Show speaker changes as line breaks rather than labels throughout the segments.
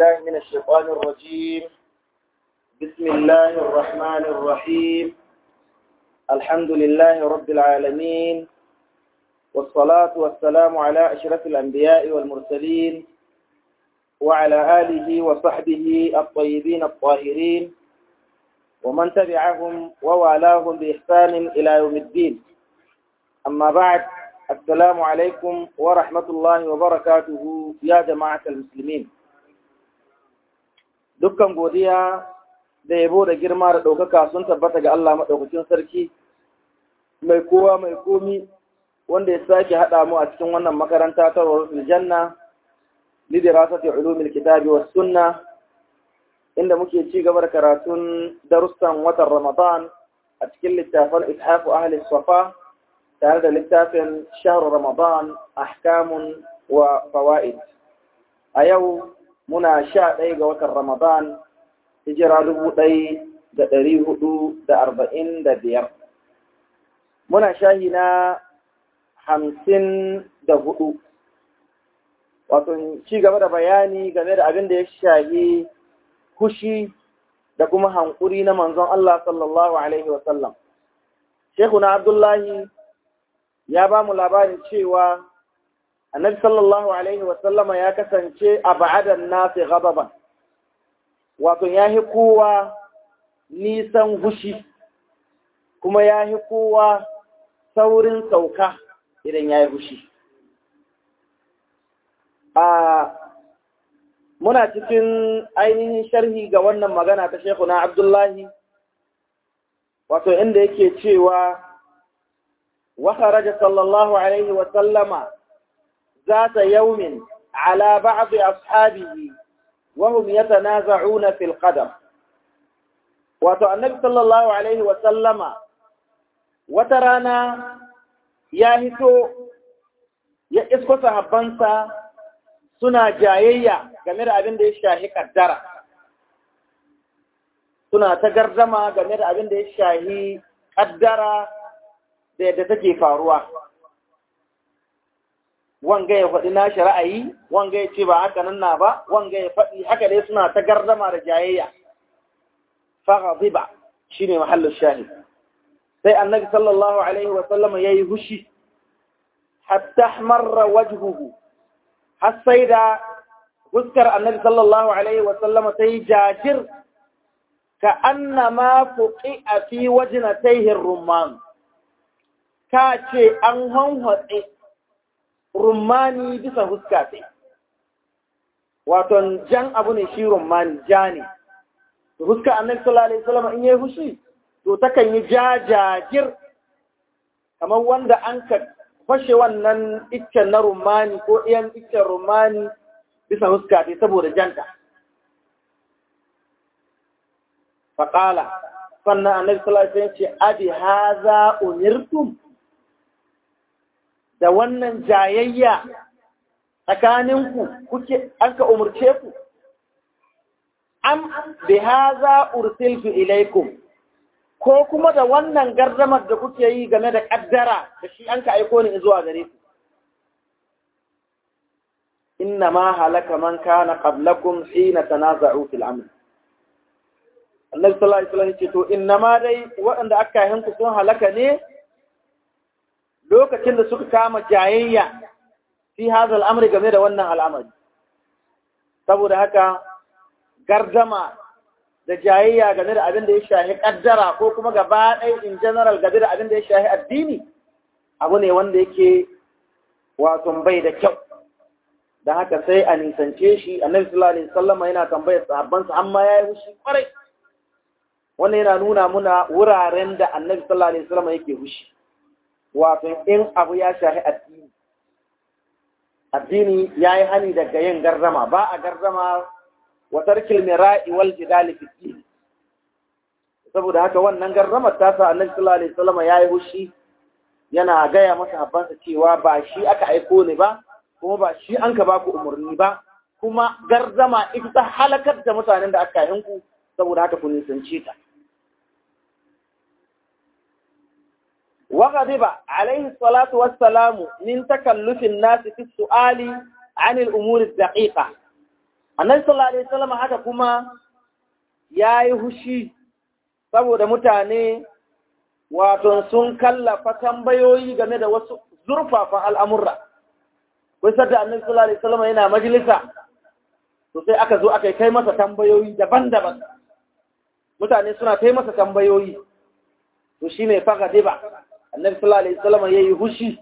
بالله من الشيطان الرجيم بسم الله الرحمن الرحيم الحمد لله رب العالمين والصلاة والسلام على أشرف الأنبياء والمرسلين وعلى آله وصحبه الطيبين الطاهرين ومن تبعهم ووالاهم بإحسان إلى يوم الدين أما بعد السلام عليكم ورحمة الله وبركاته يا جماعة المسلمين dukkan godiya da yabo da girma da ɗaukaka sun tabbata ga Allah maɗaukakin sarki mai kowa mai komi wanda ya sake haɗa mu a cikin wannan makaranta ta Rasul Janna lidirasati ulumil kitabi was sunna inda muke ci gaba da karatun darussan watan Ramadan a cikin littafin Ithafu Ahli Safa tare da littafin Shahr Ramadan ahkamun wa fawaid a yau muna sha ɗaya ga watan Ramadan hijira dubu ɗaya da ɗari hudu da arba'in da biyar muna shahi na hamsin da hudu wato ci gaba da bayani game da abin da ya shahi kushi da kuma hankuri na manzon Allah sallallahu Alaihi wasallam. Shekuna Abdullahi ya ba mu labarin cewa annabi sallallahu Alaihi wasallama ya kasance a ba'adan nasi gababan, wato ya hi kowa nisan hushi, kuma ya hi kowa saurin sauka idan ya yi hushi. muna cikin ainihin sharhi ga wannan magana ta Shekuna Abdullahi, wato inda yake cewa, wa kharaja sallallahu Alaihi wasallama za ta yaumin ala ba'adu ashabihi wahum yatanaza'una fil qadam. Wato, annabi sallallahu Alaihi wasallama wata rana ya hito ya isko sahabbansa suna jayayya game da abin da ya shahi kaddara suna ta gardama game da abin da ya shahi kaddara da yadda take faruwa wanga ya faɗi nashi ra'ayi wanga ya ce ba haka nan na ba wanga ya faɗi haka dai suna ta gardama da jayayya faghadiba shine mahallin shahid sai annabi sallallahu alaihi wa sallam yayi hushi hatta marra wajhuhu har sai da fuskar annabi sallallahu alaihi wasallama ta yi jajir ka anna ma fuƙi a fi wajina taihin rumman ka ce an hanhatse rummani bisa fuska sai wato jan abu ne shi rummani ja ne fuskar annabi sallallahu alaihi wasallama in yi hushi to takan yi jajajir kamar wanda an ka fashe wannan iccen na rumani ko ɗayan iccen rumani bisa huska ce saboda janta. Faƙala, sannan annabi sallallahu alaihi ce, Abi haza umirtum da wannan jayayya tsakaninku kuke an ka umarce ku. Am bi haza ursiltu ilaikum ko kuma da wannan gardamar da kuke yi game da ƙaddara da shi an ka aiko ni zuwa gare ku. Inna ma halaka man kana qablakum hina tanaza'u fil amr. Allah sallallahu alaihi wasallam ce to inna ma dai waɗanda aka yi ku sun halaka ne lokacin da suka kama jayayya fi hadha al'amri game da wannan al'amari. Saboda haka gardama da jayayya game da abin da ya shahi kaddara ko kuma gaba ɗaya in general game da abin da ya shahi addini abu ne wanda yake wato bai da kyau da haka sai a nisance shi annabi sallallahu alaihi wasallam yana tambayar sahabbansa amma yayi hushi kwarai wannan yana nuna muna wuraren da annabi sallallahu alaihi wasallam yake hushi wato in abu ya shahi addini addini yayi hani daga yin gardama ba a gardama wa tarkil mira'i wal jidali fi din saboda haka wannan garramar ta sa annabi sallallahu alaihi wasallam yayi hushi yana gaya masa habbansa cewa ba shi aka aiko ni ba kuma ba shi an ka baku umarni ba kuma gardama ita ta halakar da mutanen da aka yi ku saboda haka ku nisance ta وغضب عليه الصلاة والسلام من تكلف الناس في السؤال عن الأمور الدقيقة annabi sallallahu alaihi wasallam haka kuma yayi hushi saboda mutane wato sun kallafa tambayoyi game da wasu zurfafan al'amurra wai sadda annabi sallallahu alaihi wasallam yana majalisa to sai aka zo aka kai masa tambayoyi daban-daban mutane suna kai masa tambayoyi to shine faga diba annabi sallallahu alaihi wasallam yayi hushi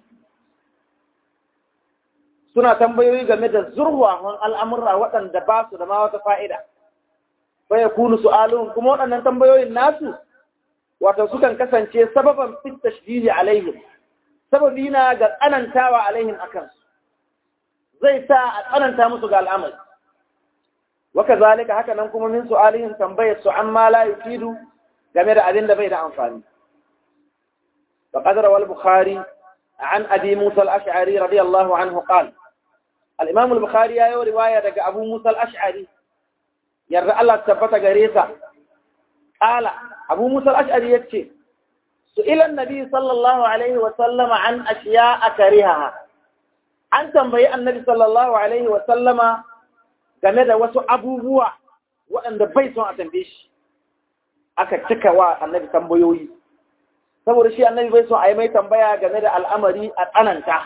suna tambayoyi game da zurwahon al'amurra waɗanda ba su da ma wata fa'ida bai kunu su'alun kuma waɗannan tambayoyin nasu wato sukan kasance sababan fit tashdidi alaihim sababi na ga tsanantawa alaihim akan su zai sa a tsananta musu ga al'amari waka zalika haka nan kuma min su'alihim tambayar su amma la yufidu game da abin da bai da amfani فقد روى البخاري عن أبي موسى الأشعري رضي الله عنه قال الإمام البخاري يا رواية دق أبو موسى الأشعري يرى الله تثبت غريسة قال أبو موسى الأشعري يكشي سئل النبي صلى الله عليه وسلم عن أشياء كرهها an tambayi annabi sallallahu alaihi wa sallama game da wasu abubuwa waɗanda bai son a tambaye shi aka cika wa annabi tambayoyi saboda shi annabi bai son a yi mai tambaya game da al'amari a tsananta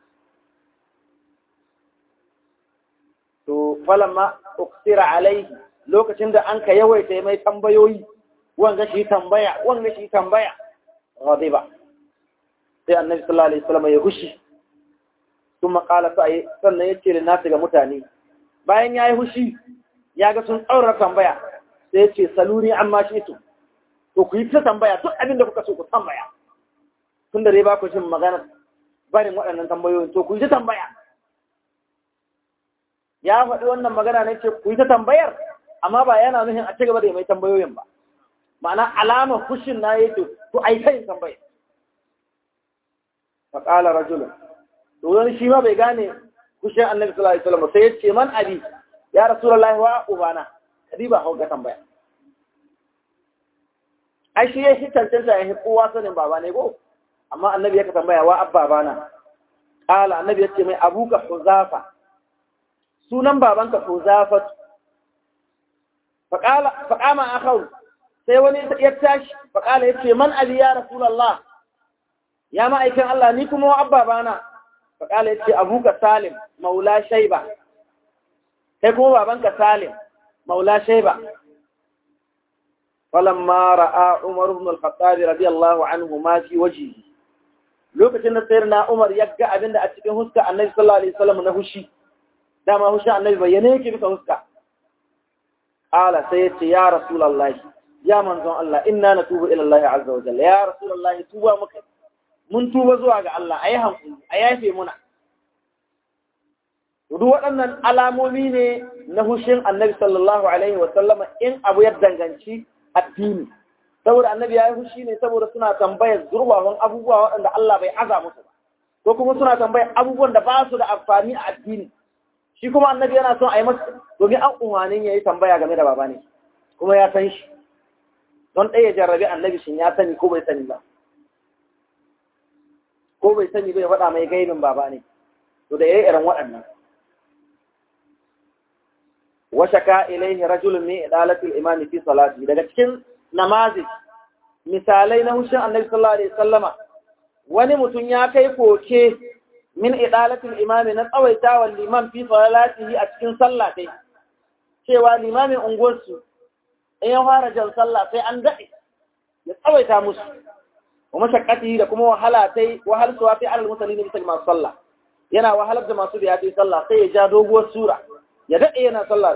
to falamma uksira alaihi lokacin da an ka yawaita mai tambayoyi wanga shi tambaya wanga shi tambaya ghadiba sai annabi sallallahu alaihi wasallam ya hushi kuma kala sai sannan ya ce da nasu ga mutane bayan ya yi hushi ya ga sun tsaura tambaya sai ya ce saluni amma shi to to ku yi ta tambaya duk abin da kuka so ku tambaya tun da dai ba ku jin magana barin waɗannan tambayoyin to ku yi ta tambaya ya faɗi wannan magana ne ce ku yi ta tambayar amma ba yana nufin a ci gaba da mai tambayoyin ba ma'ana alamar fushin na yake to ai kai tambaya fa qala rajulun to wani shi ma bai gane fushin annabi sallallahu alaihi wasallam sai ya ce man abi ya rasulullahi wa ubana kadi ba hauka tambaya ai shi ya shi tantanta ya kowa sanin baba ne ko amma annabi ya ka tambaya wa abba bana qala annabi ya ce mai abuka huzafa sunan babanka huzafatu faƙama a kawo sai wani ya tashi faƙala ya ce man ali ya rasulallah ya ma'aikin Allah ni kuma wa abba bana faƙala ya ce abuka salim maula shaiba kai kuma babanka salim maula shaiba falamma ra'a umar ibn al-khattab radiyallahu anhu ma fi wajhi lokacin da sayyidina umar ya ga abinda a cikin huska annabi sallallahu alaihi wasallam na hushi dama hushi annabi bayyane yake bisa huska Ala sai ya ce, Ya Rasulallah, ya manzon Allah, inna na tuba ilallahi azza wa jalla, ya Rasulallah, tuba muka, mun tuba zuwa ga Allah, a yi hankuli, a yafe muna. Duk waɗannan alamomi ne na hushin annabi sallallahu Alaihi wasallama in abu ya danganci addini. Saboda annabi ya yi hushi ne saboda suna tambayar zurbawan abubuwa waɗanda Allah bai aza musu ba. Ko kuma suna tambayar abubuwan da ba su da amfani a addini. shi kuma annabi yana son a yi masa domin an umarnin ya yi tambaya game da baba ne kuma ya san shi don ɗaya jarrabi annabi shin ya sani ko bai sani ba ko bai sani bai faɗa mai gaibin baba ne to da ya yi irin waɗannan washaka ilaihi rajulun min idalatil imami fi salati daga cikin namazi misalai na hushin annabi sallallahu alaihi wasallama wani mutum ya kai koke min idalatul imami na tsawaitawa liman fi salatihi a cikin sallah dai cewa limamin unguwarsu in ya fara jan sallah sai an daɗe ya tsawaita musu wa mashaqqati da kuma wahala tai wahal suwa fi alal musallin bisa masu sallah yana wahalar da masu biya tai sallah sai ya ja doguwar sura ya daɗe yana sallah da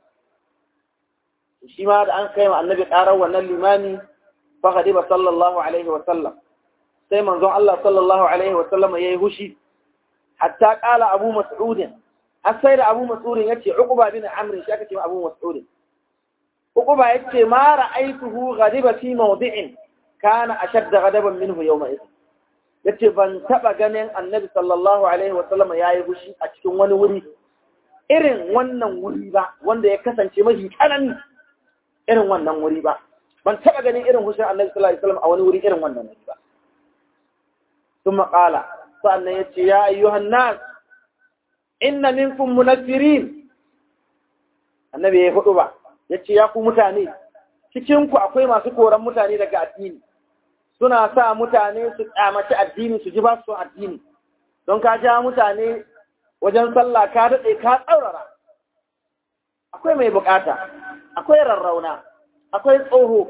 su shi ma da an kai ma annabi ƙarar wannan limami fa ghadiba sallallahu alaihi wa sallam sai manzon Allah sallallahu alaihi wa sallam yayi hushi hatta kala abu mas'udin har sai da abu mas'udin yace uquba bin amr shi aka ce abu mas'udin uquba yace ma ra'aytuhu ghadiba fi mawdi'in kana ashadd ghadaban minhu yawma idh yace ban taba ganin annabi sallallahu alaihi wa sallam yayi fushi a cikin wani wuri irin wannan wuri ba wanda ya kasance mafi tsanani irin wannan wuri ba ban taba ganin irin hushin annabi sallallahu alaihi wa sallam a wani wuri irin wannan wuri ba ثم قال sannan ya ce ya ayyuhan nas inna minkum munaffirin annabi ya hudu ba ya ce ya ku mutane cikinku akwai masu koran mutane daga addini suna sa mutane su kyamaci addini su ji ba su addini don ka ja mutane wajen sallah ka daɗe ka tsaurara akwai mai bukata akwai rarrauna akwai tsoho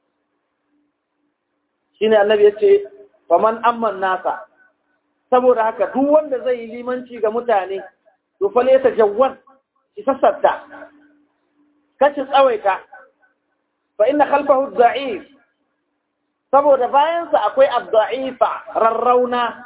shine annabi ya ce faman amman nasa saboda haka duk wanda zai yi limanci ga mutane to fa laysa jawwan ki sassarta kace tsawaita fa inna khalfahu da'if saboda bayan sa akwai ad-da'ifa rarrauna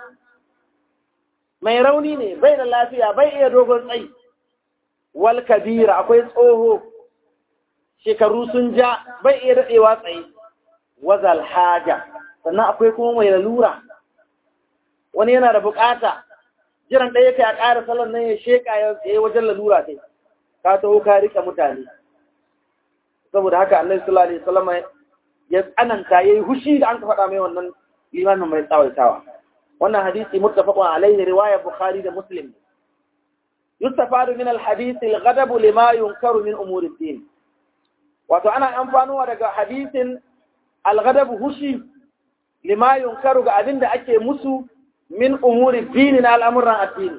mai rauni ne bai da lafiya bai iya dogon tsayi wal kabira akwai tsoho shekaru sun ja bai iya dadewa tsaye wazal haja sannan akwai kuma mai lalura wani yana da bukata jiran ɗaya ka ya ƙara salon nan ya sheƙa ya tsaye wajen lalura sai ka taho ka rike mutane saboda haka annabi sallallahu alaihi wasallam ya tsananta yayi hushi da an ka faɗa mai wannan limamin mai tsawaitawa wannan hadisi muttafaqun alaihi riwaya bukhari da muslim yustafadu min alhadith alghadab lima yunkaru min umuri din wato ana amfanuwa daga hadisin alghadab hushi lima yunkaru ga abinda ake musu min umuri dini na al'amuran addini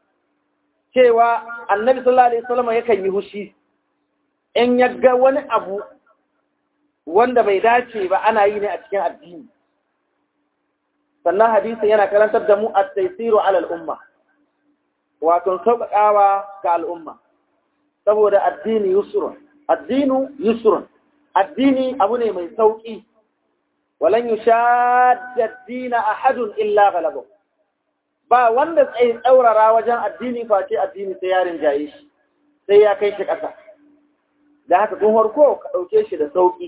cewa annabi sallallahu alaihi wasallam yakan yi hushi in yaga wani abu wanda bai dace ba ana yi ne a cikin addini sannan hadisin yana karantar da mu at-taysiru ala al-umma wato sauƙaƙawa ga al'umma saboda addini yusrun addinu yusrun addini abu ne mai sauƙi walan yushadda ad-dina ahadun illa ghalabahu ba wanda tsaye tsaurara wajen addini face addini sai yarin jaye shi sai ya kai shi ƙasa da haka tun harko ka ɗauke shi da sauƙi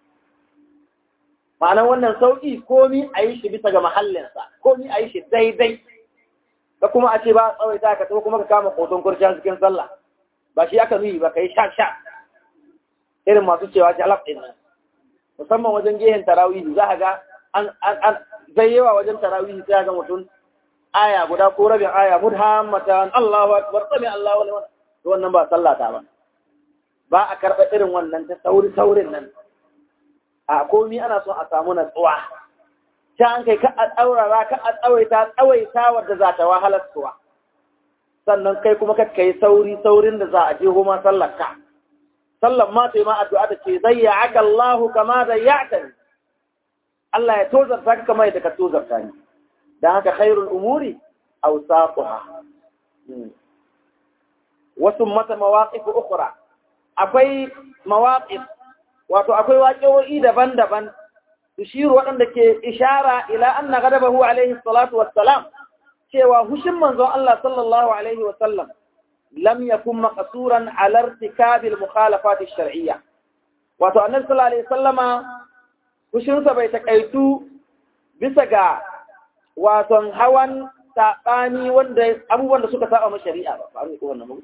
ma'anan wannan sauƙi komi a yi shi bisa ga mahallinsa komi a yi shi daidai ka kuma a ce ba a tsawaita ka kuma ka kama koton kurciya cikin sallah ba shi aka nuyi ba ka yi sha sha irin masu cewa jalab ɗin musamman wajen gehen tarawihi za a ga an zai yawa wajen tarawihi sai ga mutum aya guda ko rabin aya mudhammatan Allahu akbar sami Allahu liman to wannan ba sallata ba ba a karɓa irin wannan ta sauri saurin nan a komi ana son a samu natsuwa ta an kai ka a tsaurara ka a tsawaita tsawaita wadda za ta wahalar suwa sannan kai kuma ka kai sauri saurin da za a je goma sallar ka sallan ma ta yi ma addu'a da ce zai ya aka Allahu kama da ya Allah ya tozarta ka kama yadda ka tozarta ni don haka khairul umuri awsaquha wasu mata mawaqif ukhra akwai mawaqif wato akwai waƙoƙi daban-daban tushiru waɗanda ke ishara ila anna ghadabahu alaihi salatu wassalam cewa hushin manzon Allah sallallahu alaihi wasallam lam yakun maqsuran ala irtikabi al-mukhalafat ash-shar'iyya wato annabi sallallahu alaihi wasallama hushinsa bai takaitu bisa ga waton hawan saɓani wanda abubuwan da suka saba ma shari'a ba ba ko wannan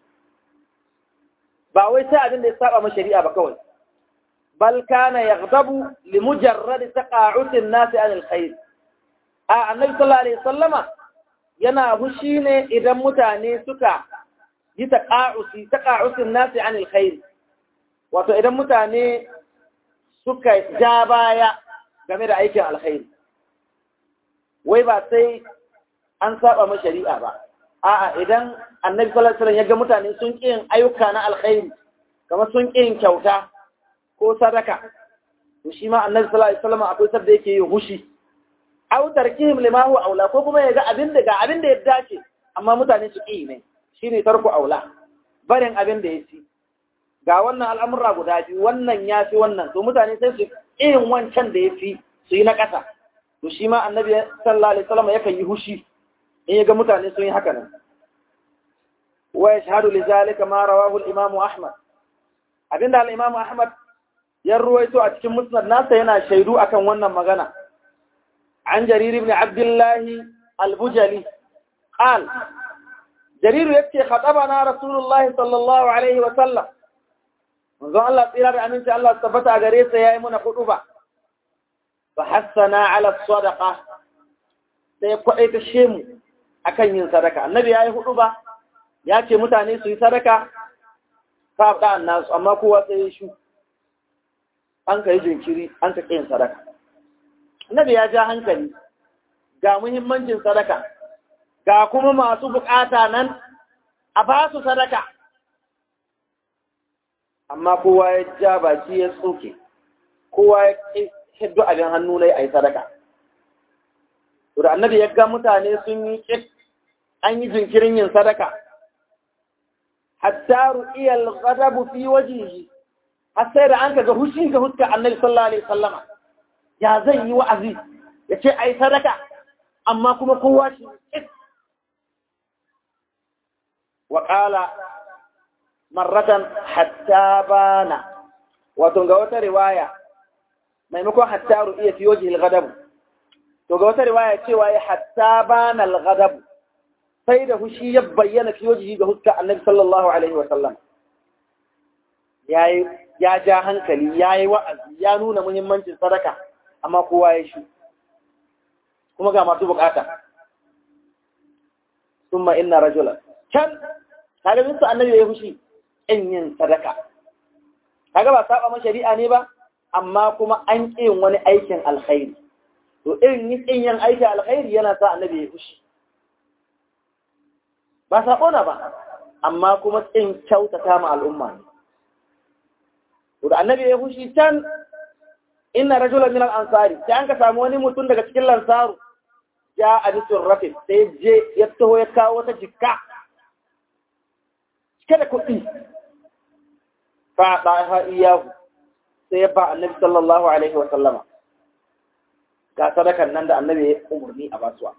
ba wai sai abin da ya saba ma shari'a ba kawai bal kana yaghdabu li mujarrad taqa'ud an-nas 'an al-khair a annabi sallallahu alaihi wasallama yana hushi ne idan mutane suka yi taqa'usi taqa'usin nas 'an al-khair wato idan mutane suka ja baya game da aikin alkhairi wai ba sai an saba ma shari'a ba a'a idan annabi sallallahu alaihi wasallam ya ga mutane sun ƙi yin ayyuka na alkhairi kamar sun ƙi yin kyauta ko sadaka to shi ma annabi sallallahu alaihi wasallam akwai sabda yake yin hushi aw tarkihim lima huwa aula ko kuma ya ga abin da ga abin da ya dace amma mutane su ƙi ne shine tarku aula barin abin da ya ci ga wannan al'amura guda biyu wannan ya fi wannan to mutane sai su yin wancan da ya fi su yi na ƙasa to shi ma annabi sallallahu alaihi wasallam yakan yi hushi in ya ga mutane sun yi haka nan wa yashhadu li zalika ma rawahu al-imam ahmad abinda al-imam ahmad ya ruwaito a cikin musnad nasa yana shaidu akan wannan magana an jarir ibn abdullah al-bujali qal jarir yace khatabana rasulullahi sallallahu alaihi wa sallam manzon Allah tsira da aminci Allah tabbata gare sa yayi muna huduba fa hassana ala sadaqa sai kwaɗai ta shemu akan yin sadaka annabi yayi huduba ya ce mutane su yi sadaka fa da nasu amma kowa sai ya shu an kai jinkiri an ka yin sadaka annabi ya ja hankali ga muhimmancin sadaka ga kuma masu bukata nan a ba su sadaka amma kowa ya ja baki ya tsoke kowa ya hiddu abin hannu na yi sadaka to da annabi ya ga mutane sun yi ƙit an yi jinkirin yin sadaka hatta ru'iya al-ghadabu fi wajhihi har sai da an kaga hushi ga huska annabi sallallahu alaihi wasallama ya zai yi wa'azi ya ce ai sadaka amma kuma kowa shi ƙit wa qala marratan hatta bana wato ga wata riwaya maimakon hatta ru'iya fi wajhi al-ghadab to ga wata riwaya cewa ya hatta bana al-ghadab sai da hushi ya bayyana fi wajhi ga huska annabi sallallahu alaihi wa sallam yayi ya ja hankali yayi wa'azi ya nuna muhimmancin sadaka amma kowa ya shi kuma ga masu bukata thumma inna rajulan can kaga bin su annabi ya hushi in yin sadaka kaga ba saba ma shari'a ne ba amma kuma an ƙi wani aikin alkhairi to irin yin yin aikin alkhairi yana sa annabi ya fushi ba sabo na ba amma kuma tsin kyautata ma al'umma ne to da annabi ya fushi can inna rajulan min al-ansari sai an ka samu wani mutum daga cikin lansaru ya abisun rafin sai je ya taho ya kawo wata jikka cike da kuɗi fa ɗaha iyahu sai ya ba annabi sallallahu alaihi wa sallama ga sadakan nan da annabi ya umarni a basuwa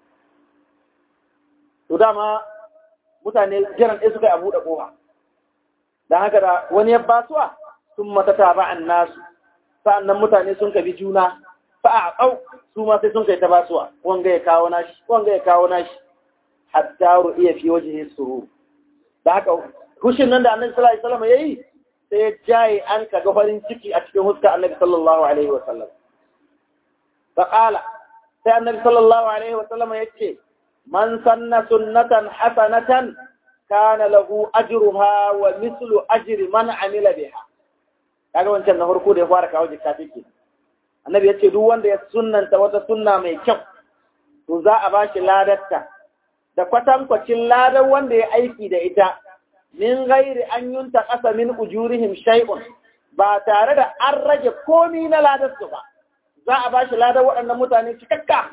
to dama mutane jiran ɗaya suka yi a buɗe ƙofa don haka da wani ya basuwa sun mata taba an nasu sa'annan mutane sun kabi juna fa a ƙau su ma sai sun kai ta basuwa wanga ya kawo nashi wanga ya kawo nashi hatta ru'iya fi wajhi surur da haka hushin nan da annabi sallallahu alaihi wasallam yayi sai jaye an kaga farin ciki a cikin huska annabi sallallahu alaihi wasallam fa qala sai annabi sallallahu alaihi wasallam yace man sanna sunnatan hasanatan kana lahu ajruha wa mislu ajri man amila biha kaga wancan na farko da ya fara kawo jikka take annabi yace duk wanda ya sunnanta wata sunna mai kyau to za a bashi ladarta da kwatankwacin ladar wanda ya aiki da ita min gairi an yunta ƙasa min ujurihim shay'un ba tare da an rage komi na ladarsu ba za a bashi ladar waɗannan mutane cikakka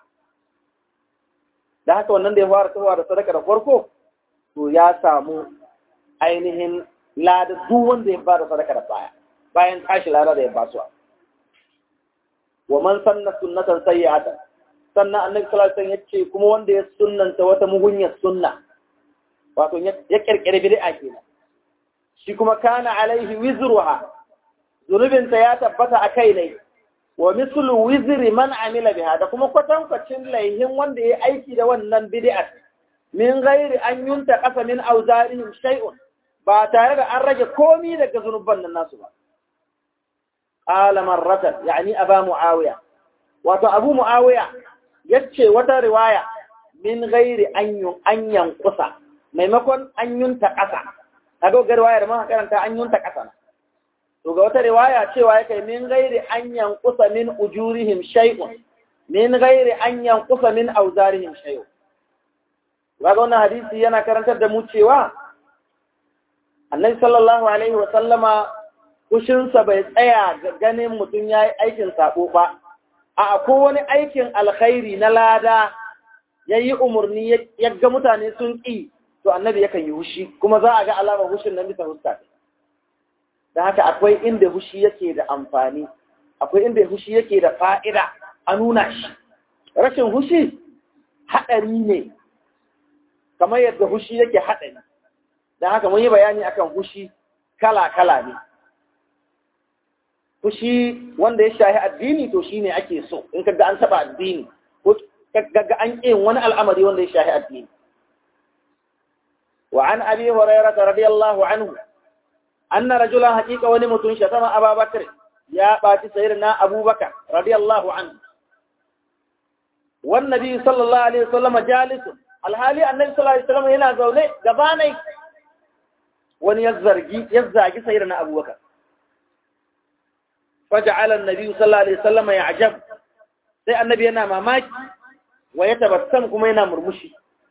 da haka wannan da ya fara tawa da sadaka da farko to ya samu ainihin ladar duk wanda ya fara sadaka da baya bayan tashi ladar da ya basuwa wa man sanna sunnatan sayyi'atan sannan annabi sallallahu alaihi wasallam yace kuma wanda ya sunnanta wata mugunyar sunna wato ya kirkire bid'a kenan shi kuma kana alaihi wizruha zunubinta ya tabbata a kai ne wa mislu wizri man amila biha da kuma kwatankwacin laihin wanda ya aiki da wannan bid'a min ghairi an yunta qasa min awzarihim shay'un ba tare da an rage komi daga zunuban nan nasu ba qala marratan yani aba muawiya wato abu muawiya yace wata riwaya min ghairi an yun an yanqusa maimakon an yunta ƙasa kaga ga riwayar ma karanta an yunta ƙasa to ga wata riwaya cewa yake min ghairi an yanqusa min ujurihim shay'un min ghairi an yanqusa min awzarihim shay'un kaga wannan hadisi yana karantar da mu cewa annabi sallallahu alaihi wa sallama kushinsa bai tsaya ga ganin mutum ya yi aikin sabo ba a ko wani aikin alkhairi na lada ya yi umarni ya ga mutane sun ƙi to annabi yakan yi hushi kuma za a ga alamar hushin nan bisa huska da haka akwai inda hushi yake da amfani akwai inda hushi yake da fa'ida a nuna shi rashin hushi haɗari ne kamar yadda hushi yake haɗari don haka mun yi bayani akan hushi kala-kala ne fushi wanda ya shahi addini to shine ake so in kaga an taba addini ko kaga an yin wani al'amari wanda ya shahi addini wa an abi hurairah radiyallahu anhu anna rajulan haqiqa wani mutun shatama ababakar ya baci sayyidina abubakar radiyallahu anhu wan nabi sallallahu alaihi wasallam jalisun alhali annabi sallallahu alaihi wasallam yana zaune gabanai wani ya zargi ya zagi sayyidina abubakar faja'ala an-nabi sallallahu alaihi wasallam ya'jab sai annabi yana mamaki wa ya tabassam kuma yana murmushi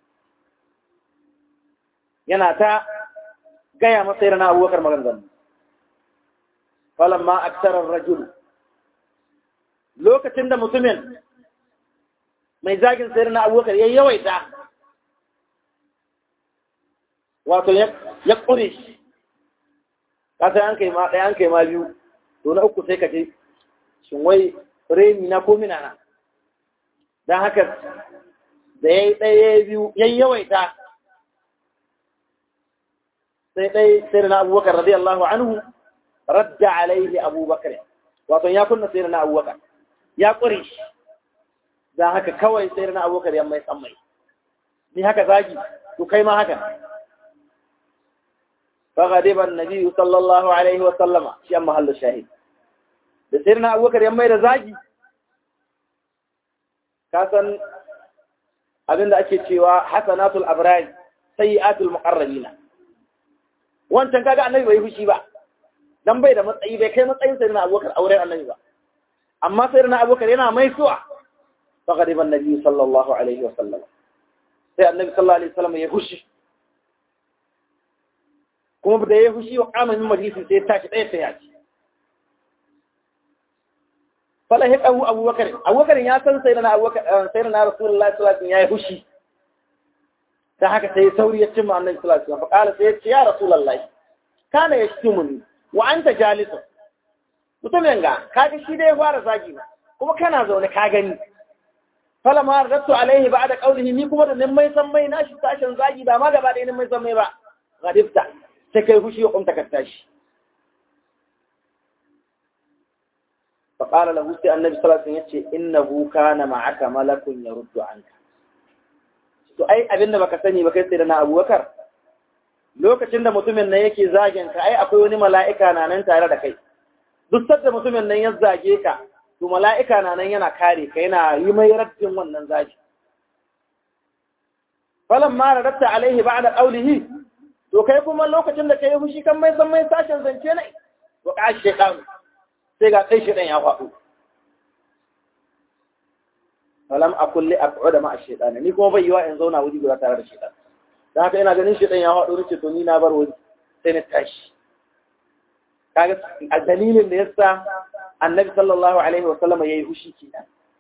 yana ta gaya masa sayyidina abubakar maganganu falamma aksara ar-rajul lokacin da mutumin mai zagin sayyidina abubakar ya yawaita wato ya ƙure shi kasa an kai ma ɗaya an kai ma biyu to na uku sai ka ce shin wai reni na ko mina na don haka da ya yi ɗaya biyu ya yawaita sai ɗaya sai da na abubakar radiyallahu anhu radda alaihi abubakar wato ya kunna sai da na abubakar ya ƙure shi don haka kawai sai da na abubakar ya mai tsammai ni haka zagi to kai ma haka فغضب النبي صلى الله عليه وسلم شيء محل الشاهد da sai na abubakar ya mai da zagi kasan abinda ake cewa hasanatul abrar sayyi'atul muqarrabina wancan kaga annabi bai fushi ba dan bai da matsayi bai kai matsayin sai na abubakar auren annabi ba amma sai na abubakar yana mai suwa faqadiba annabi sallallahu alaihi wasallam sai annabi sallallahu alaihi wasallam ya fushi kuma da ya fushi wa kama min majalisin sai tashi ɗaya sai ya ci. Fala ya ƙahu abubakar, abubakar ya san sai na abubakar sai na Rasulullah sallallahu alaihi ya yi fushi. Da haka sai sauri ya cimma annabi sallallahu alaihi wasallam fa sai ya ce ya Rasulullah kana yashtumuni wa anta jalisun. Mutumin ga kaga shi dai ya fara zagi na kuma kana zaune ka gani. Fala ma radtu alaihi ba'da qawlihi ni kuma da nin mai san mai na shi tashin zagi ba ma gaba da nin mai san mai ba. Gadifta sai kai fushi ya kumta ka tashi faƙara lahu sai annabi sallallahu alaihi wasallam yace innahu kana ma'aka malakun yaruddu anka to ai abin da baka sani ba kai sai da na Abubakar lokacin da mutumin nan yake zagen ka ai akwai wani mala'ika na nan tare da kai duk sadda mutumin nan ya zage ka to mala'ika na nan yana kare ka yana yi mai raddin wannan zagi falamma radatta alaihi ba'da qawlihi to kai kuma lokacin da ka yi fushi kan mai san mai sashen zance ne wa ka shaitan sai ga kai shaitan ya faɗo falam akul li aq'uda ma ash-shaytan ni kuma bai yiwa in zauna wuri guda tare da shaitan dan haka ina ganin shaitan ya faɗo nace to ni na bar wuri sai na tashi kaga a dalilin da yasa annabi sallallahu alaihi wa sallam yayi fushi kenan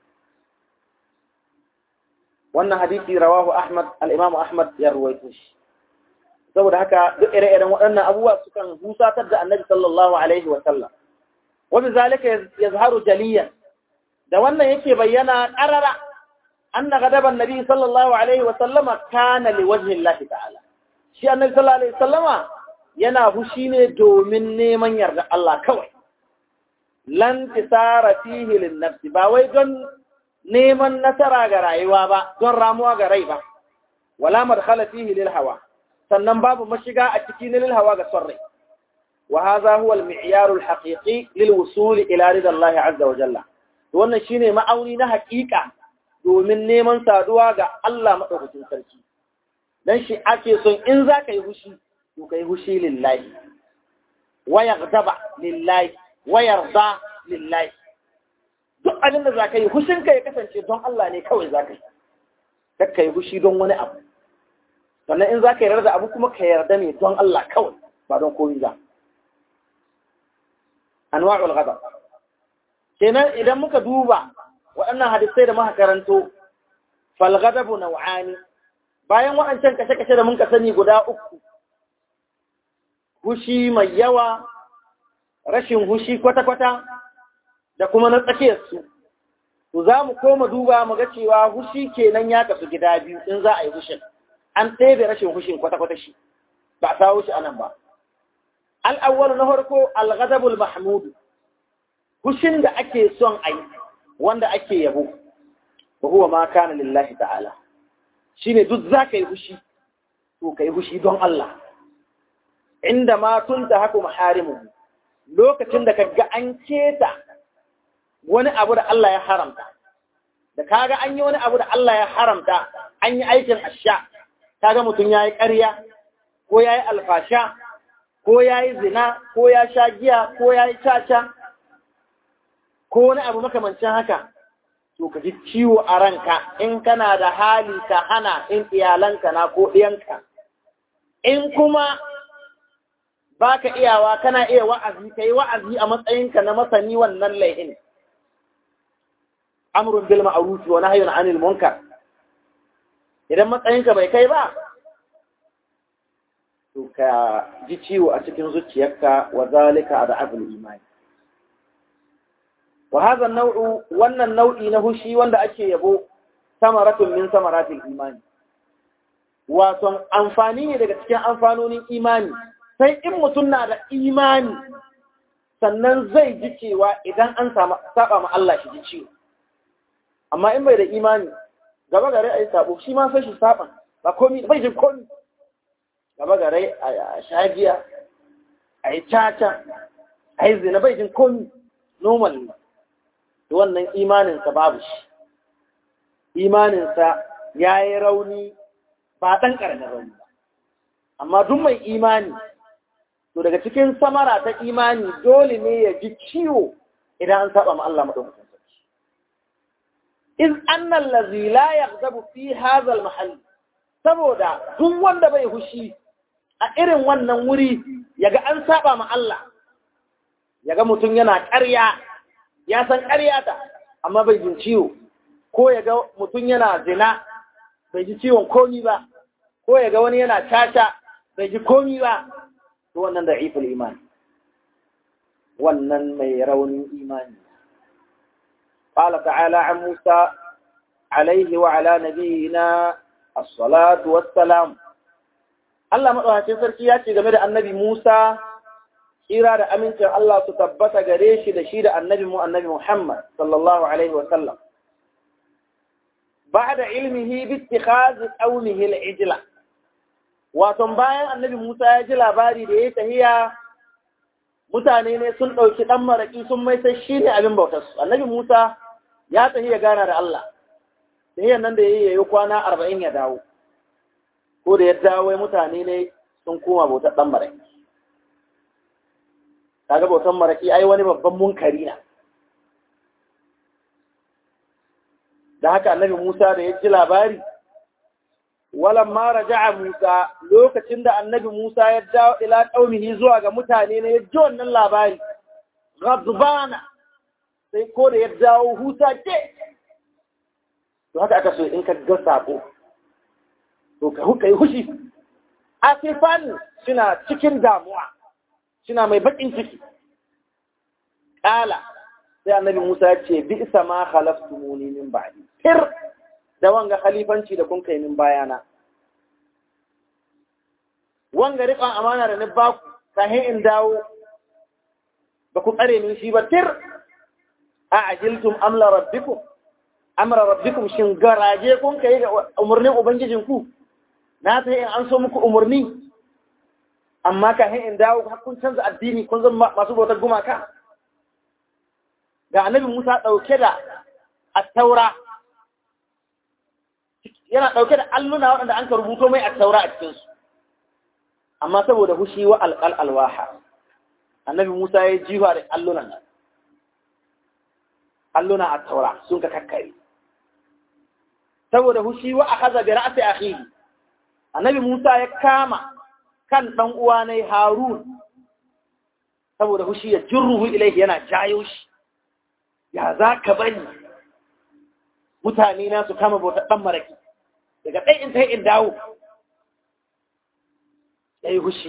wannan hadisi rawahu ahmad al-imam ahmad ya ruwaito shi saboda haka duk ire-iren waɗannan abubuwa sukan husatar da annabi sallallahu alaihi wa sallam wani zalika yazharu jaliyan da wannan yake bayyana qarara anna ghadaban nabi sallallahu alaihi wa sallama kana liwajhi Allah ta'ala shi annabi sallallahu alaihi wa sallama yana hushi ne domin neman yarda Allah kawai lan tisara fihi lin nafsi ba wai don neman nasara ga rayuwa ba don ramuwa ga rai ba wala madkhala fihi lil hawa sannan babu mashiga a cikin lil hawa ga son rai wa hadha huwa al mi'yar al haqiqi lil wusul ila rida Allah azza wa jalla to wannan shine ma'auni na haƙiƙa domin neman saduwa ga Allah madaukakin sarki dan shi ake son in za ka yi hushi to kai hushi lillahi wa yaghdaba lillahi wa yarda lillahi duk abin da za ka yi hushinka ya kasance don Allah ne kawai za ka yi kakka yi hushi don wani abu sannan in za ka yarda da abu kuma ka yarda ne don Allah kawai ba don komi ba anwa'ul ghadab kenan idan muka duba waɗannan hadisai da muka karanto fal ghadabu naw'ani bayan waɗancan kashe-kashe da mun ka sani guda uku hushi mai yawa rashin hushi kwata-kwata da kuma na tsakiyarsu to za mu koma duba mu ga cewa hushi kenan ya kasu gida biyu in za a yi hushin an ɗebe rashin hushin kwata-kwata shi ba a sawo shi anan ba al'awwal na farko al-ghadabul mahmud hushin da ake son a yi wanda ake yabo wa huwa ma kana lillahi ta'ala shine duk za ka yi hushi to ka yi hushi don Allah inda ma tunta haku maharimu lokacin da kaga an keta wani abu da Allah ya haramta da kaga an yi wani abu da Allah ya haramta an yi aikin asha kaga mutum ya yi ƙarya ko ya yi alfasha ko ya yi zina ko ya sha giya ko ya yi caca ko wani abu makamancin haka to ka ji ciwo a ranka in kana da hali ka hana in iyalanka na ko ɗiyanka in kuma ba ka iyawa kana iya wa'azi ka yi wa'azi a matsayinka na masani wannan laihin amrun bil ma'ruf wa nahyun 'anil munkar idan matsayinka bai kai ba to ka ji ciwo a cikin zuciyarka wa zalika ad'aful imani wa hadha nau'u wannan nau'i na hushi wanda ake yabo samaratun min samaratil imani wato amfani ne daga cikin amfanonin imani sai in mutum na da imani sannan zai ji cewa idan an saba ma Allah shi ji ciwo amma in bai da imani gaba gare a yi sabo shi ma sai shi saba ba komi bai jin komi gaba gare a shagiya a yi caca a yi zina bai jin komi normal ne wannan imaninsa babu shi imaninsa ya yi rauni ba ɗan ƙaramin rauni ba amma duk mai imani to daga cikin samara ta imani dole ne ya ji ciwo idan an saba ma Allah madaukakin sarki iz anna allazi la yaghdabu fi hadha al saboda duk wanda bai hushi a irin wannan wuri yaga an saba ma Allah yaga mutum yana ƙarya ya san ƙarya ta amma bai jin ciwo ko yaga mutum yana zina bai ji ciwon komi ba ko yaga wani yana caca bai ji komi ba to wannan da iful imani wannan mai raunin imani قال تعالى عن موسى عليه وعلى نبينا الصلاة والسلام Allah maɗaukacin sarki ya ce game da annabi Musa, kira da amincin Allah su tabbata gare shi da shi da annabi mu annabi Muhammad sallallahu Alaihi wasallam. Ba da ilmihi bitti khazi ƙaunihi al'ijila. Waton bayan annabi Musa ya ji labari da ya tahiya mutane ne sun ɗauki ɗan maraƙi sun mai sai shi ne abin bautarsu. Annabi Musa ya tahi ya gana da Allah, tahiyar nan da ya yi ya yi kwana arba'in ya dawo. ko da ya dawo mutane ne sun koma bautar ɗan maraƙi. Kaga bautar maraƙi ai wani babban munkari na. Da haka annabi Musa da ya ji labari, walan mara ja'a Musa lokacin da annabi Musa ya dawo ila ƙaunihi zuwa ga mutane ne ya ji wannan labari, Ghadbana sai ko da ya dawo huta ke. To haka aka so in ka ga sako. to ka huka yi hushi asifan suna cikin damuwa suna mai bakin ciki ƙala sai annabi musa ya ce bi isa ma khalaftumuni min ba'di tir da wanga khalifanci da kun kai min bayana wanga riƙon amana da ni baku kahin in dawo ba ku tsare min shi ba tir a ajiltum amla rabbikum amra rabbikum shin garaje kun kai ga umarnin ubangijinku na ta in an so muku umarni amma ka in dawo kun canza addini kun zama masu bautar gumaka ga annabi Musa ɗauke da attaura yana ɗauke da alluna waɗanda an ka rubuto mai attaura a cikinsu amma saboda hushi wa alƙal alwaha annabi Musa ya jiwa da allunan nan alluna attaura sun ka kakkare saboda hushi wa akhadha bi ra'si akhihi annabi Musa ya kama kan ɗan uwa ne Harun saboda hushi ya jirruhu ilaihi yana jayo shi ya za ka bari mutane na su kama bautar ɗan maraki daga ɗai in ta in dawo ya yi hushi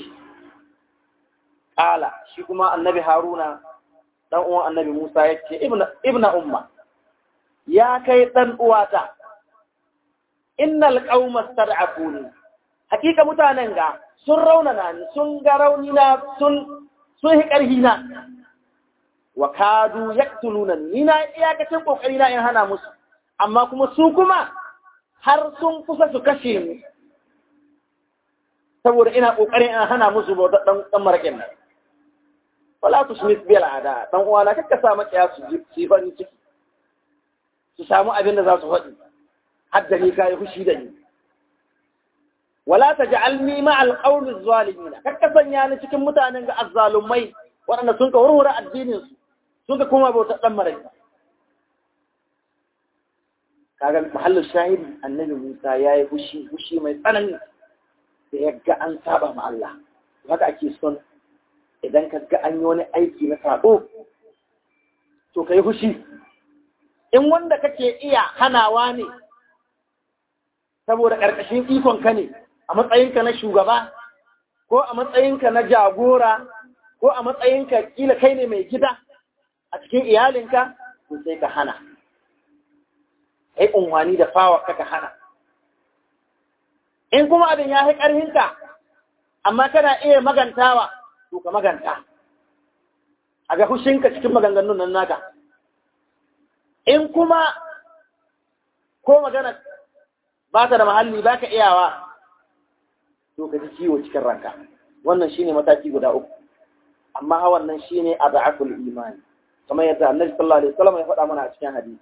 ƙala shi kuma annabi Haruna ɗan uwan annabi Musa ya ce ibna umma ya kai ɗan uwata innal qauma stad'afuni hakika mutanen ga sun raunana ni sun ga rauni na sun sun hi karhi na wa kadu yaqtuluna ni na iyakacin kokari na in hana musu amma kuma su kuma har sun kusa su kashe ni saboda ina kokarin in hana musu bautar dan dan marakin nan wala tusmis bil ada dan uwana kakka sa makiya su ji farin ciki su samu abin da za su faɗi har da ni kai fushi da ni wala taj'alni ma'al qawmi zalimin kakka sanya ni cikin mutanen ga azzalumai waɗanda sun ka warware addinin su sun ka kuma bauta dan marai kaga mahallin shahidi annabi Musa yayi fushi fushi mai tsanani da ya ga an saba ma Allah haka ake son idan ka ga an yi wani aiki na sabo to kai fushi in wanda kake iya hanawa ne saboda ƙarƙashin ikonka ne a matsayinka na shugaba ko a matsayinka na jagora ko a matsayinka kila kai ne mai gida a cikin iyalinka to sai ka hana kai unwani da fawa ka hana in kuma abin ya fi ƙarfinka amma kana iya magantawa to ka maganta a ga hushinka cikin maganganun nan naka in kuma ko magana ba ta da mahalli ba ka iyawa to ka ji ciwo cikin ranka wannan shine mataki guda uku amma ha wannan shine ad'aful imani kamar yadda annabi sallallahu alaihi wasallam ya faɗa mana a cikin hadisi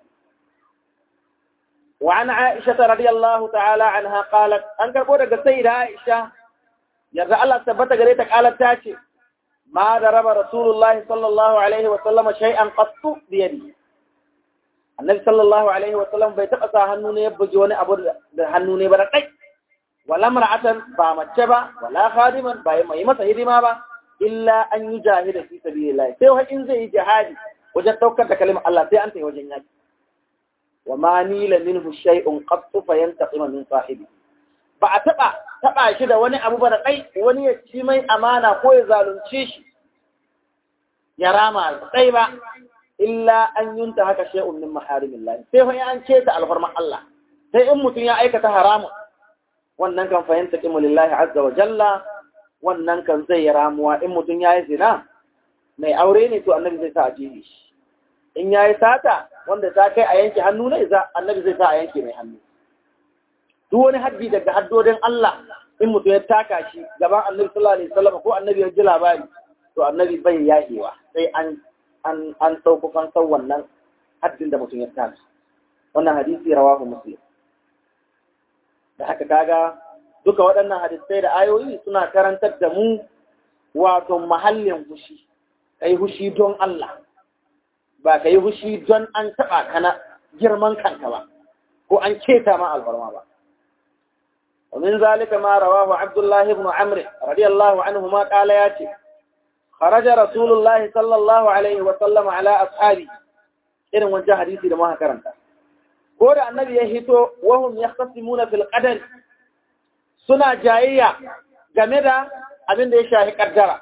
wa an aisha radiyallahu ta'ala anha qalat an karbo daga sayyida aisha yarda Allah tabbata gare ta qalat ta ce ma daraba rasulullahi sallallahu alaihi wasallam shay'an qattu bi yadihi annabi sallallahu alaihi wa sallam bai taɓa sa hannu ne ya bugi wani abu da hannu ne ba da kai wala mar'atan ba mace ba wala khadiman ba mai masa hidima ba illa an yi jahida fi sabilillah sai wa in zai yi jihadi wajen daukar da kalimar Allah sai an tayi wajen yaki wa ma nila minhu shay'un qat fa yantaqim min sahibi ba a taɓa taɓa shi da wani abu ba da kai wani ya ci mai amana ko ya zalunce shi ya rama sai ba illa an yunta haka shay'un min maharimillah sai fa an ce ta alfarman Allah sai in mutum ya aikata haramun wannan kan fahimta kimu lillahi azza wa jalla wannan kan zai yi ramuwa in mutum ya yi zina mai aure ne to annabi zai sa a jibi shi in ya yi sata wanda ta kai a yanke hannu ne za annabi zai sa a yanke mai hannu duk wani haddi daga haddodin Allah in mutum ya taka shi gaban annabi sallallahu alaihi wasallam ko annabi ya ji labari to annabi bai yahewa sai an an an sauko fansar wannan haddin da mutum ya tashi wannan hadisi rawahu muslim da haka kaga duka waɗannan hadisai da ayoyi suna karantar da mu wato mahallin hushi kai hushi don Allah ba kai hushi don an taɓa kana girman kanka ba ko an keta ma alfarma ba ومن ذلك ما رواه عبد الله بن عمرو رضي الله عنهما قال ياتي خرج رسول الله صلى الله عليه وسلم على أصحابه irin wancan hadisi da muka karanta ko da annabi ya hito wahum yahtasimuna fil qadar suna jayayya game da abin da ya shafi kaddara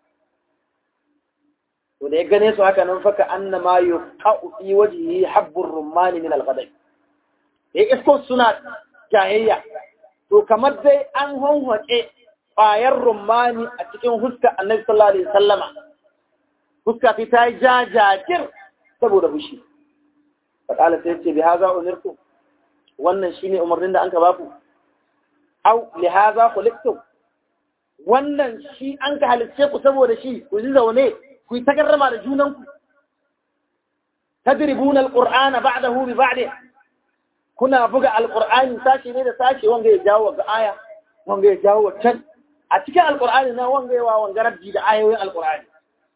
to da ya gane su haka nan faka annama yuqa'u fi wajhihi habbur rumman min al qadar ya isko suna jayayya to kamar dai an honhoke ƙwayar rumani a cikin huska annabi sallallahu alaihi sallama huska fi ta yi jajajir saboda fushi faƙala sai ce bi haza umirtu wannan shine umarnin da an ka baku au li haza khuliqtu wannan shi an ka halicce ku saboda shi ku ji zaune ku yi tagarrama da junanku tadribuna alqur'ana ba'dahu bi ba'd kuna buga alqur'ani sashi ne da sashi wanga ya jawo ga aya wanga ya jawo can a cikin alkur'ani na wanga yawa wanga rabbi da ayoyin alkur'ani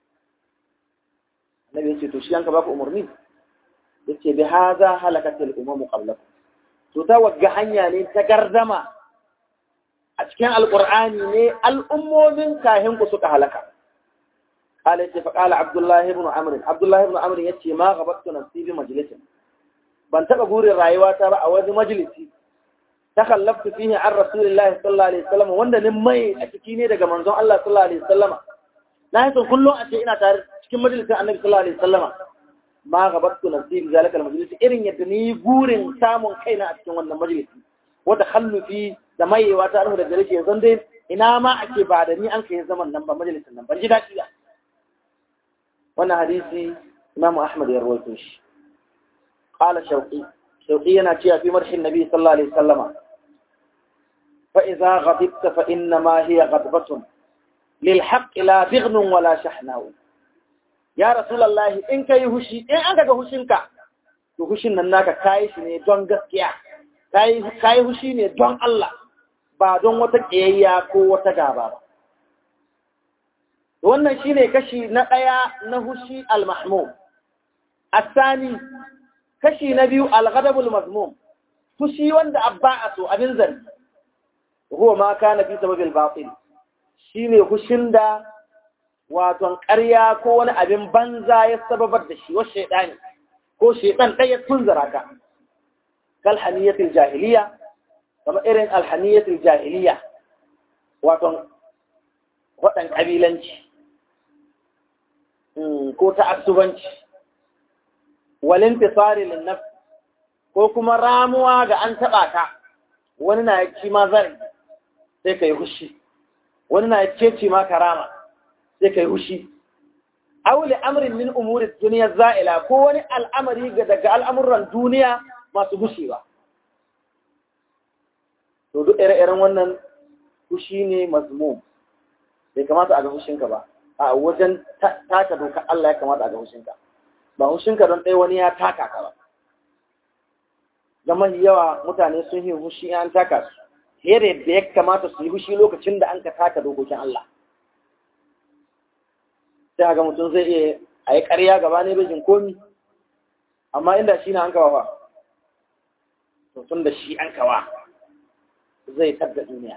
annabi yace to shi yanka baka umarni yace bi hadha halakat al umam qablakum to ta wagga hanya ne ta gardama a cikin alkur'ani ne al'ummomin kahin ku suka halaka قال يتي فقال عبد الله بن عمرو عبد الله بن عمرو yace ma gabattu nafsi bi majlisin ban taba gurin rayuwata ba a wani majalisi takallaftu fihi an rasulillahi sallallahu alaihi wasallam wanda ni mai a ciki ne daga manzon Allah sallallahu alaihi wasallama na yi son kullum a ce ina tare cikin majalisar annabi sallallahu alaihi wasallama ma gabattu nafsi bi zalika almajlis irin yadda ni gurin samun kaina a cikin wannan majalisi wata khallufi da mayewa ta da gare shi yanzu dai ina ma ake ba da ni an kai zaman nan ba majalisar nan ban ji daɗi ba wannan hadisi Imam Ahmad ya rawaito shi qala shawqi shawqi yana cewa fi marhin nabi sallallahu alaihi wasallama فإذا غضبت فإنما هي غضبة للحق لا بغن ولا شحناء يا رسول الله إن كي هشي إن أنك هشينك to hushin nan naka kayi shi ne don gaskiya kayi hushi ne don Allah ba don wata ƙiyayya ko wata gaba ba wannan shine kashi na ɗaya na hushi al-mahmum asani kashi na biyu al-ghadabul mazmum fushi wanda abba a so abin zargi huwa ma kana fi sababil batil shine hushin da waton ƙarya ko wani abin banza ya sababar da shi wa shaidani ko shaidan ɗaya tunzara ka kal haniyatil jahiliya kamar irin alhaniyatil jahiliya waton waɗan ƙabilanci ko ta'assubanci walin fisari linnaf ko kuma ramuwa ga an taɓa ka wani na ci ma zari sai ka yi hushi wani na ce ma karama sai ka yi hushi aule amrin min umurin duniya za'ila ko wani al'amari daga al'amuran duniya masu gushewa to duk ire-iren wannan hushi ne mazmum bai kamata a ga hushinka ba a wajen taka dokar Allah ya kamata a ga hushinka ba hushinka don ɗaya wani ya taka ka ba zama yawa mutane sun yi hushi an taka su here da ya kamata su yi hushi lokacin da an ka taka dokokin Allah sai ga mutum zai iya a yi ƙarya gaba ne bejin komi amma inda shi na an kawa fa to tun da shi an kawa zai tabda duniya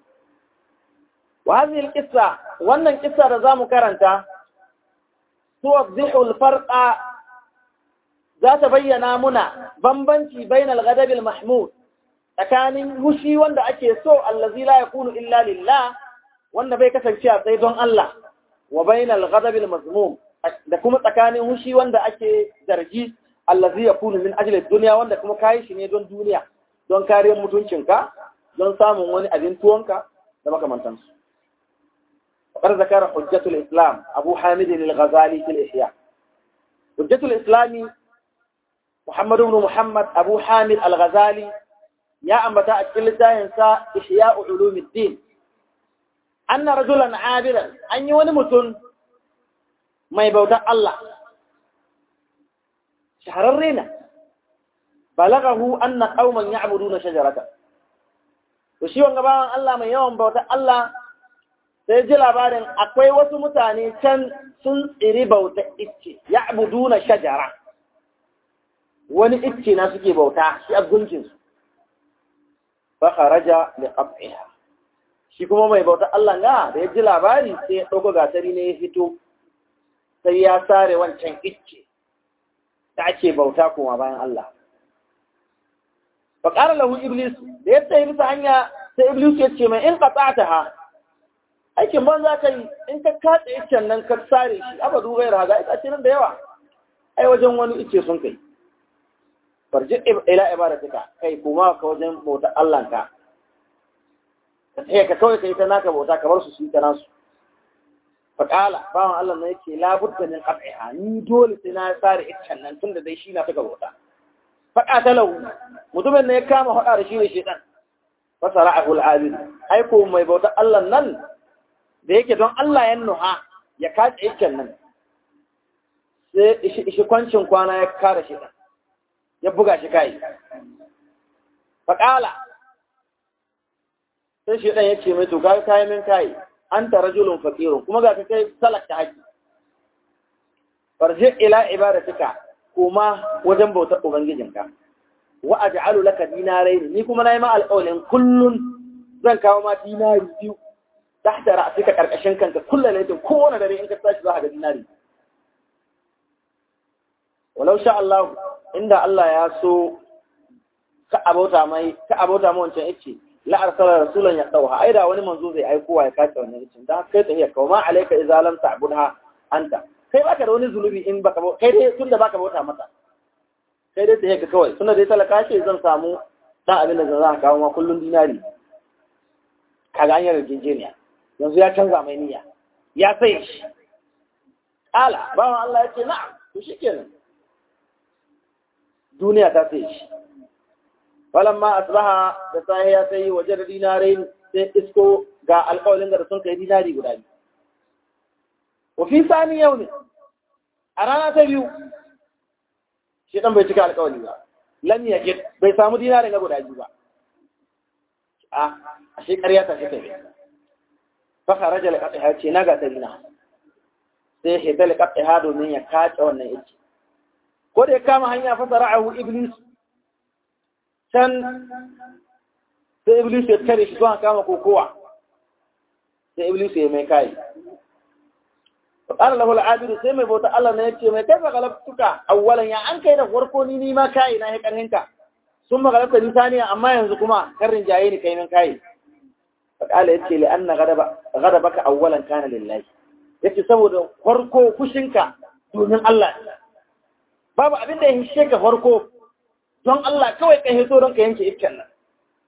وهذه القصة وأن القصة رزام كرنتا توضح الفرق ذات بينا منا بمبنتي بين الغضب المحمود tsakanin hushi wanda ake so allazi la yakunu illa lillah wanda bai kasance a tsaye don Allah wa bainal ghadab al mazmum da kuma tsakanin hushi wanda ake zargi allazi yakunu min ajli dunya wanda kuma kai shi ne don duniya don kariyar mutuncinka don samun wani abin tuwonka da makamantansu وقد ذكر حجة الإسلام أبو حامد الغزالي في الإحياء حجة الإسلام محمد بن محمد أبو حامد الغزالي يا أمتا أكل ينسى إحياء علوم الدين أن رجلا عابرا أن يونمت ما يبوتا الله شهر الرينة بلغه أن قوما يعبدون شجرة وشيوان قبالا الله من يوم بوتا الله sai ji labarin akwai wasu mutane can sun tsiri bauta icce ya abuduna shajara wani icce na suke bauta shi a gunkinsu fa kharaja li qat'iha shi kuma mai bauta Allah ga da ya ji labari sai ya dauko gatari ne ya fito sai ya sare wancan icce da ake bauta kuma bayan Allah fa qala lahu iblis da ya tsaye bisa hanya sai iblis ya ce mai in qata'taha aikin ban za ka yi in ka katse iccen nan ka sare shi abadu gai raga ita ce nan da yawa ai wajen wani icce sun kai farji ila ibadatika kai kuma ka wajen bauta Allah ka sai ka kawai kai ta naka bauta kamar su su ta nasu faqala bawan Allah ne yake la budda min qat'iha ni dole sai na sare iccen nan tunda dai shi na ta bauta faqa talau mutumin ne ya kama hada da shi ne shedan fasara'ahu al-abid ai ko mai bauta Allah nan da yake don Allah ya nuha ya kace ikken nan sai ishi kwancin kwana ya kare shi ɗan ya buga shi kai faƙala sai shi ɗan ya ce mai to ga kayi min kayi an ta rajulun faƙirun kuma ga ka kai salakta haƙi farje ila ibadatika kuma wajen bautar ubangijinka wa aj'alu laka dinarai ni kuma nayi ma alƙawarin kullun zan kawo ma dinari biyu tahta ra'sika karkashin kanka kullu laylatin kowane dare in ka tashi za ka ga dinari walau sha Allah inda Allah ya so ka abota mai ka abota mu wancan yace la arsala rasulan ya dauha aida wani manzo zai aiko ya kace wannan yace dan kai tafiya ka ma alayka idza lam ta'budha anta kai baka da wani zulubi in baka kai dai tunda baka bauta mata kai dai tafiya ka kawai tunda dai talaka ce zan samu dan abin da zan kawo ma kullun dinari kaga an yi yarjejeniya yanzu ya canza mai niyya ya sai shi ala bawan Allah ya ce na'am to shikenan duniya ta sai shi falamma asbaha da sai ya sai waje da dinarai sai isko ga alƙawalin da sun kai dinari guda biyu wa fi sani yau ne a rana ta biyu shi dan bai cika alƙawali ba lam yajid bai samu dinarin ga guda biyu ba a ashe ƙarya ta shi kai fa kharaja li qatiha ce na ga tarina sai ya ta li qatiha domin ya kace wannan yake ko da ya kama hanya fa sara'ahu iblis can sai iblis ya tare shi zuwa kama kokowa sai iblis ya mai kai فقال له العابد sai mai bauta Allah ne yace mai kai galabtuka awwalan ya an kai da farko ni ni ma kai na hekar hinka sun magalabta ni saniya amma yanzu kuma karin jaye ni kai min kai faqala yace li anna ghadaba ghadabaka awwalan kana lillahi yace saboda farko fushinka domin Allah babu abin da ya hishe ka farko don Allah kawai ka hito don ka yanke iskan nan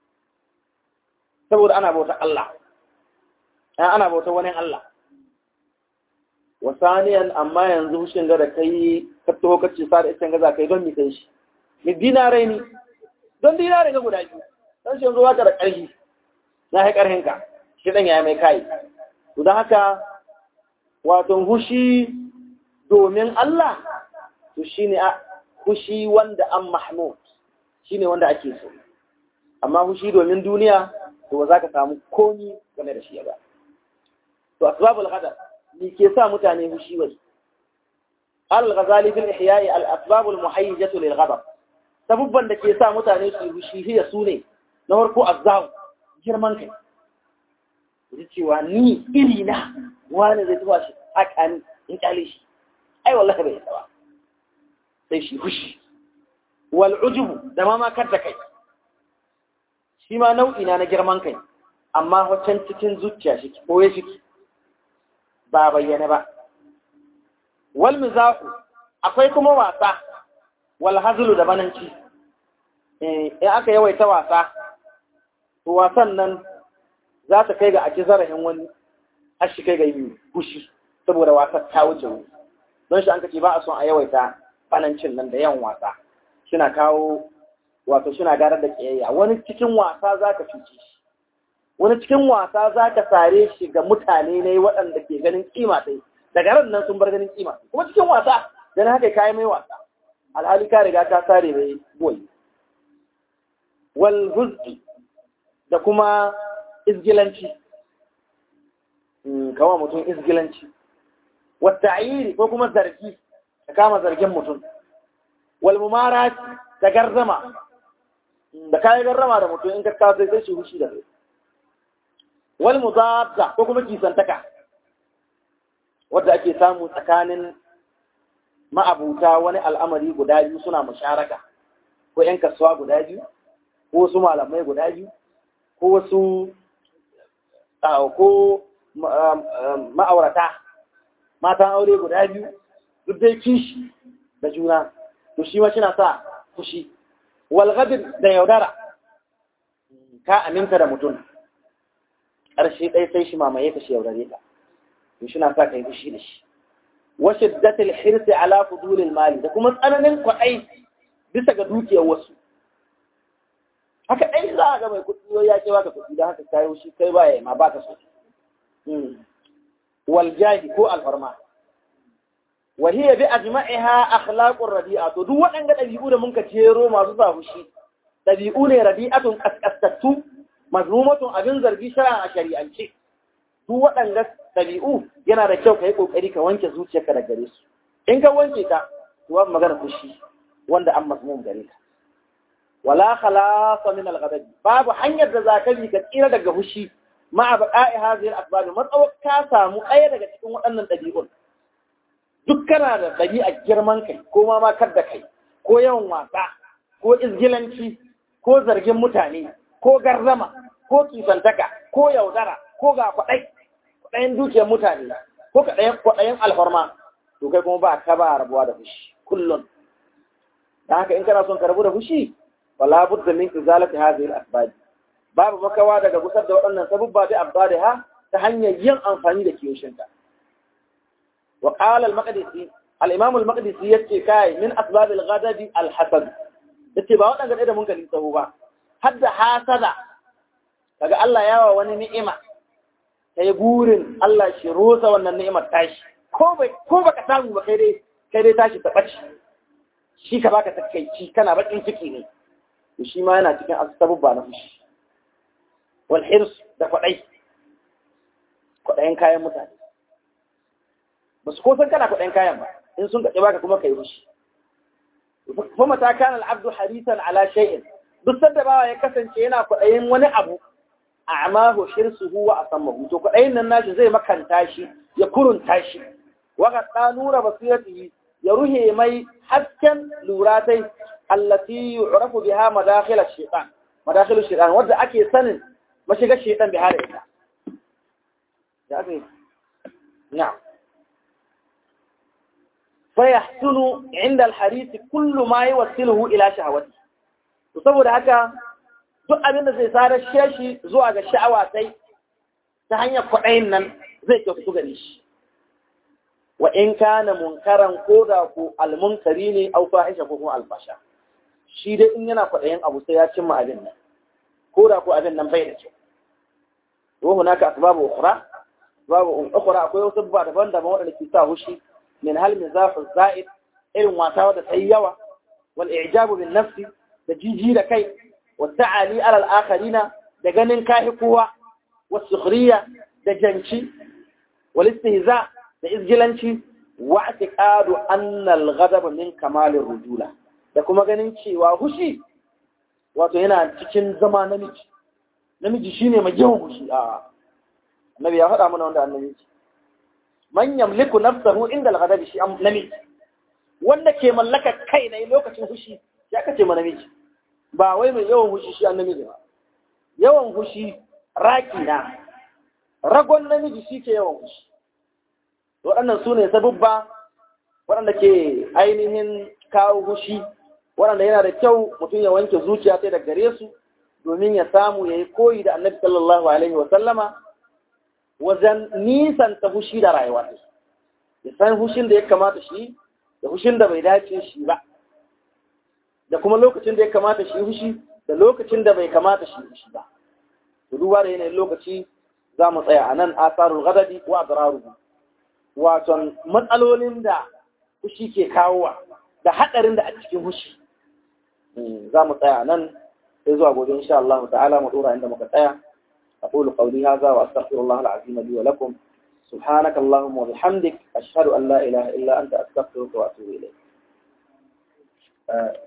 saboda ana bauta Allah ana bauta wani Allah wasaniyan amma yanzu hushin ga da kai ka taho ka ce sa da iskan gaza kai don mi kai shi mi dinarai ni don dinarai ga guda biyu don shi yanzu waka da ƙarfi na hai ƙarfin ka shi dan ya mai kai to don haka wato hushi domin Allah to shine hushi wanda an mahmud shine wanda ake so amma hushi domin duniya to ba za ka samu komi game da shi ba to asbabul ghadab me ke sa mutane hushi wai al-ghazali fil ihya'i al-asbab al-muhayyijah lil ghadab sabubban da ke sa mutane su hushi hiya sune na farko azzaw girman kai ji cewa ni iri na wani zai tuba shi haka in kyale shi ai wallahi bai yaba sai shi hushi wal ujubu da ma ma da kai shi ma nau'i na na girman kai amma wacan cikin zuciya shi ko ya shi ba bayyane ba wal mizahu akwai kuma wasa wal hazlu da bananci in aka yawaita wasa to wasan nan za ta kai ga a ci zarafin wani har shi kai ga yi gushi saboda wasan ta wuce wuri don shi an kace ba a son a yawaita banancin nan da yawan wasa suna kawo wato suna garar da kiyayya wani cikin wasa za ka cuce shi wani cikin wasa za ka sare shi ga mutane ne waɗanda ke ganin kima ɗai daga ran nan sun bar ganin kima kuma cikin wasa dan haka kayi mai wasa alhali ka riga ka sare mai boy wal huzqi da kuma izgilanci kawa mutum izgilanci wa ta'yiri ko kuma zargi ka kama zargin mutum wal mumarat da garzama da kayi garrama da mutum in ka kawo sai shi hushi da kai wal mudadda ko kuma kisantaka wadda ake samu tsakanin ma'abuta wani al'amari guda biyu suna musharaka ko ‘yan kasuwa guda biyu ko wasu malamai guda biyu ko wasu ko ma'aurata matan aure guda biyu duk dai kishi da juna to shi ma na sa fushi walgadir da yaudara ka aminta da mutum ƙarshe ɗaya sai shi mamaye ka shi yaudare ka to shi na sa ka yi fushi da shi wa shiddatil hirsi ala fudulil mali da kuma tsananin kwaɗai bisa ga dukiyar wasu haka ɗai za a ga mai kuɗi ya ce baka kuɗi don haka kayo shi kai baya ma baka so wal jahi ko alfarma wa hiya bi ajma'iha akhlaqur radi'a to duk waɗanda ɗabi'u da muka jero masu sa fushi ɗabi'u ne radi'atun kaskastattu mazmumatun abin zargi shari'a a shari'ance duk waɗanda ɗabi'u yana da kyau ka yi ƙoƙari ka wanke zuciyarka da gare su in ka wanke ta to babu magana fushi wanda an mazmum gare ka wala khalasa min al babu hanyar da zaka bi ka tsira daga fushi ma baqa'i hadhihi al-asbab matsawar ka samu ɗaya daga cikin waɗannan ɗabi'un duk kana da ɗabi'a girman kai ko ma makar da kai ko yawan wasa ko izgilanci ko zargin mutane ko garzama ko kisantaka ko yaudara ko ga kwaɗai kwaɗayin dukiyar mutane ko kwaɗayin alfarma to kai kuma ba ka ba rabuwa da fushi kullum da haka in kana son ka rabu da fushi wala budda min izalati hadhihi al-asbab babu makawa daga gusar da waɗannan sabubba da abdadaha ta hanyar yin amfani da kiyoshinta wa qala al-maqdisi al-imam al-maqdisi yace kai min asbab al-ghadab al-hasad yace ba waɗanda da mun kalli tsawo ba hadda hasada kaga Allah yawa wani ni'ima kai gurin Allah shi rosa wannan ni'imar tashi ko bai ko baka samu ba kai dai kai dai tashi ta bace shi ka baka takeici kana bakin ciki ne to shi ma yana cikin asbabba na fushi wal hirs da kwaɗai kwaɗayin kayan mutane ba su ko san kana kwaɗayin kayan ba in sun kaɗe baka kuma ka yi rushi kuma ta kana al'abdu harisan ala shay'in duk sanda bawa ya kasance yana kwaɗayin wani abu a amahu hirsuhu wa asammahu to kwaɗayin nan nashi zai makanta shi ya kurunta shi wa qad nura basiratihi ya ruhe mai hasken luratai allati yu'rafu biha madakhil ash-shaytan madakhil ash-shaytan wanda ake sanin mashiga shaytan bi hada ita ya ake na'am fa yahsunu 'inda al-harith kullu ma yuwassiluhu ila shahawati to saboda haka duk abin da zai sarar shi zuwa ga sha'awa sai ta hanyar kwaɗayin nan zai kyautu gare shi wa in kana munkaran ko da ko almunkari ne au fahisha ko kuma alfasha shi dai in yana kwaɗayin abu sai ya cimma abin nan ko da ko abin nan bai da kyau wa hunaka asbabu ukhra babu ukhra akwai wasu ba daban-daban waɗanda ke sa hushi min hal mizafu za'id irin wasa da sai yawa wal i'jabu bin nafsi da jiji da kai wa ta'ali ala al-akharina da ganin kahi kowa wa sukhriya da janci wal istihza da izgilanci wa atiqadu anna al-ghadab min kamalir rujula da kuma ganin cewa hushi wato yana cikin zama namiji namiji shine mai yawan hushi a annabi ya faɗa mana wanda annabi ce man yamliku nafsahu inda al-ghadab shi namiji wanda ke mallaka kai ne lokacin hushi ya kace ma namiji ba wai mai yawan hushi shi namiji ba yawan hushi raki na ragon namiji shi ke yawan hushi waɗannan su ne sabubba waɗanda ke ainihin kawo hushi waɗanda yana da kyau mutum ya wanke zuciya sai da gare su domin ya samu ya yi koyi da annabi sallallahu alaihi wasallama wajen nisanta hushi da rayuwa ya san hushin da ya kamata shi da hushin da bai dace shi ba da kuma lokacin da ya kamata shi hushi da lokacin da bai kamata shi hushi ba duba da yanayin lokaci za mu tsaya a nan asarul gadadi wa adraruhu wato matsalolin da hushi ke kawowa da haɗarin da a cikin hushi za mu tsaya nan sai zuwa gobe insha Allah ta'ala mu dora inda muka tsaya أقول قولي هذا وأستغفر الله العظيم لي ولكم سبحانك اللهم وبحمدك أشهد أن لا إله إلا أنت أستغفرك وأتوب إليك